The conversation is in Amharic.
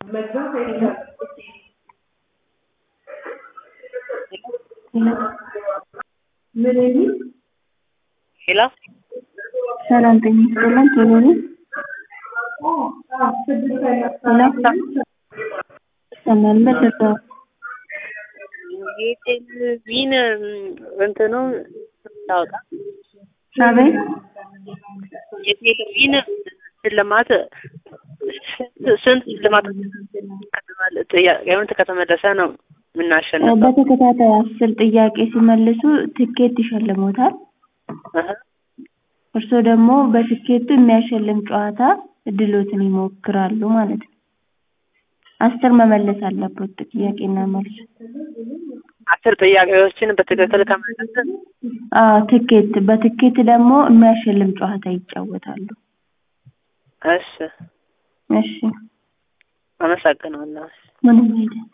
መግባት አይቻልም። ምን የሚል ሄሎ ሰላም ጤና ይስጥልን ቶሎ ነኝ ስድስት አይነት ሄሎ ይሰማል በደረሰ የቴሌቪዥን እንትኑ ታወጣ አቤት የቴሌቪዥን ሽልማት ስንት ሽልማት ከተባለ ጥያቄውን ከተመለሰ ነው የምናሸንፈው? በተከታታይ አስር ጥያቄ ሲመልሱ ትኬት ይሸልሞታል። እህ እርስዎ ደግሞ በትኬቱ የሚያሸልም ጨዋታ እድሎትን ይሞክራሉ ማለት ነው። አስር መመለስ አለበት ጥያቄና መልስ። አስር ጥያቄዎችን በትክክል ከመለሰ አዎ ትኬት በትኬት ደግሞ የሚያሸልም ጨዋታ ይጫወታሉ። እሺ እሺ አመሰግናለሁ። ምንም አይደል።